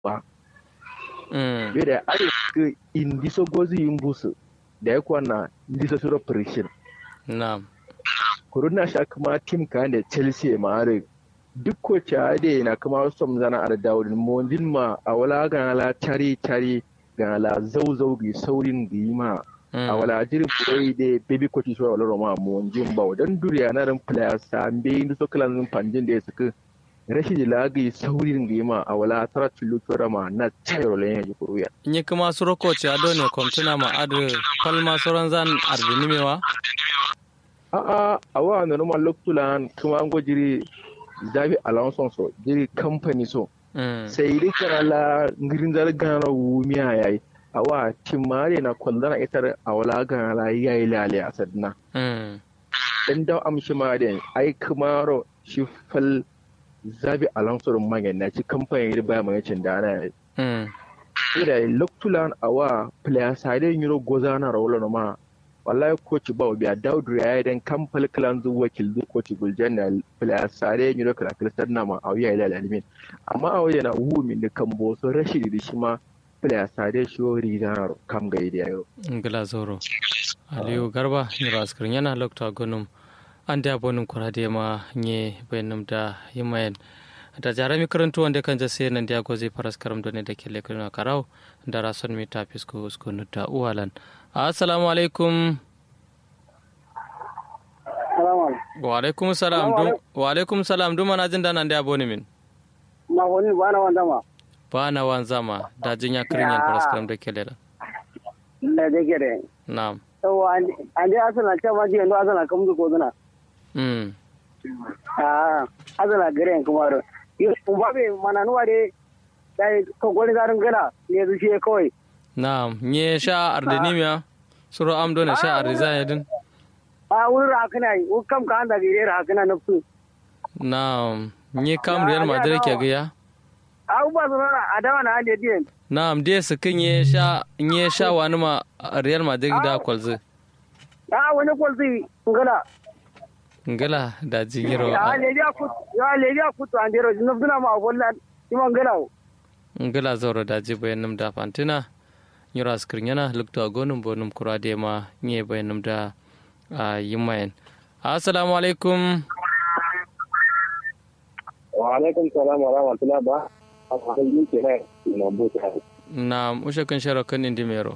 ba mm bida ari ke indiso gozi imbusu da ya kwana indiso suro pressure na'am kuruna sha kuma tim ka da chelsea ma are duk ko cha de na kuma som zana ar dawudin mondin ma a wala ga la tari tari ga la zau zau gi saurin gi ma a wala jiri kurai de baby coach so wala roma mondin ba wadan duriya na ran players sa be indu so kalan panjin da suka rashin lagi saurin gi ma a wala tara tulu ma na tayro le ya kuruya nye kuma suro coach ado ne komtuna ma adu palma soron zan ardinimewa a'a a wa na numa loktulan kuma an jiri zabi alonso so jiri company so mm sai dai kana la ngirin zar gana wumiya yayi a wa timare na kwallana ita a wala gana la yayi lale a sadna mm dan da amshi ma da ai kumaro shi fal zabi alonso rum magan na ci company da ba mai cin da ana mm ida loktulan a wa player side yiro gozana rawlo ma wallahi coach ba biya daudu ya yi dan kamfal kalan zuwa kildu coach guljan na player sare yi da kala kala na ma auya ila alimin amma a wajen na wu min da kan boso rashidi da shi ma player sare shi wori da kam ga idi ayo ngila zoro aliyu garba nyiro askirin yana lokta gonum an da bonum kurade ma nye bayanum da yimayen da jarami karantu wanda kan jase nan da goze faras karam done da kele kuna karau da rason mi ta fisko usko da uwalan assalamu alaikum wa alaikum salam dum wa alaikum salam dum mana jin danan da boni min ma wani ba na wanda ma ba na wan zama da jin ya kirin yan faras karam da kele da da da gere na'am to an je asala ta ma je ndo asala kam ko dana mm ah asala gere kuma ro yo ba be mana nuwa de dai ko gori garin gana ne su shi kawai na'am nye sha ardinimiya suro am done sha ardiza yadin a wurin hakana yi kam ka anda gire hakana nafsu na'am nye kam real madrid ke gaya a ba su nana a dawa na hande diyan na'am dai su kin ye sha nye sha wani ma real madrid da kwalzi a wani kwalzi ngala ngala da jigiro ya leji akut ya leji akut an dero nafsuna ma bolla ima ngala ngala zoro da ji bayanum da fantina nyura skrin yana lukta gonum bonum kurade ma nye bayanum da yimayen assalamu alaikum wa alaikum salam wa rahmatullah ba a kan yi ke na na buta na ushe kan shara kan indi mero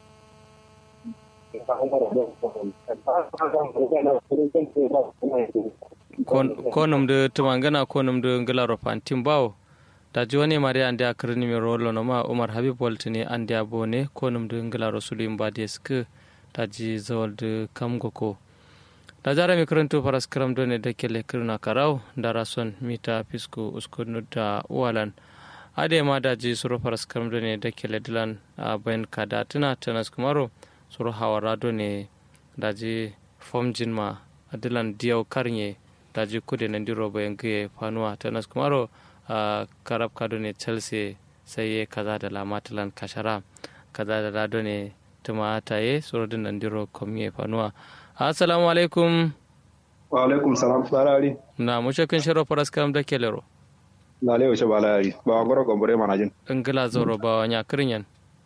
konum de tumangana konum de ngala fantin bawo da joni mari ande akrini mi rolo no ma umar habib waltini ande abone konum de ngala rasulim badesk taji zawal de kamgo ko da jara mi karanto faras karam done da kele kirna karau da rason mita fisko uskunu da walan ade ma da ji suro faras karam done da kele dilan a bayan kada tuna tanas kumaro suro hawara done da ji fomjin ma adilan diyau karnye da ji kude na diro bayan gaye fanuwa tanas kumaro a karab kado ne chelsea sai ya kaza da lamatilan kashara kaza da lado ne tuma ta ye suro din nan diro komye fanuwa assalamu alaikum wa alaikum salam barari na mushe kun shiro faras karam da kelero na lewa ce balari ba wa goro gombore manajin ingila zoro ba wa nya kirinyan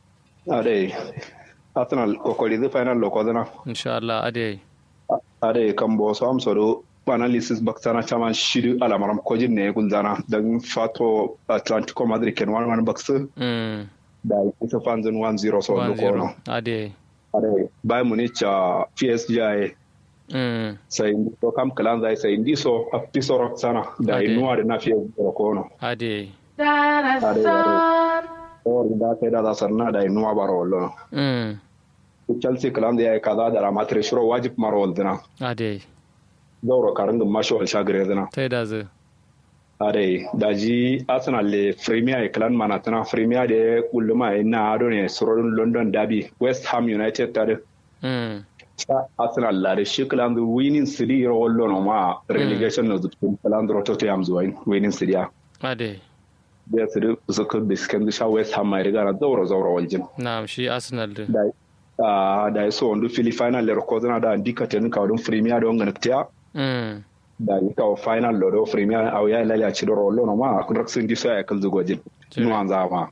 ade arsenal kokoli the final lokodana insha Allah ade ade kan bo so am so analysis baksana chama shidu alamaram kojin ne gulzana dan fato atlantico madrid ken wan wan baksu mm da ita fanzin 1-0 so lokono ade ade bayern munich a psg ay mm sai to kam kalan zai sai ndi so a pisoro sana da Ade. inuwa da nafiya lokono ade ade ade or da sai da za sanna da inuwa baro wallo mm chelsea kalan da ya kaza da ramatre shiro wajib maro waldina ade zauro karangin mashi wal shagire zina tai da zu ade daji arsenal le premier e clan manatana premier de kulluma e na ado ne surorin london derby west ham united tare mm sa arsenal la de shi clan the winning city ro wallo no ma relegation no zutun clan ro tottenham zuwa winning city ya ade da su su ka biskan sha west ham mai riga na zauro zauro waljin na shi arsenal din da ah da so ondu fili final le ko zana da indicate ka don premier don ganaktiya mm da ita wa final lo do premier au ya lala ci do rollo no ma kun raksin di sa ya kal zugojin nuwan zama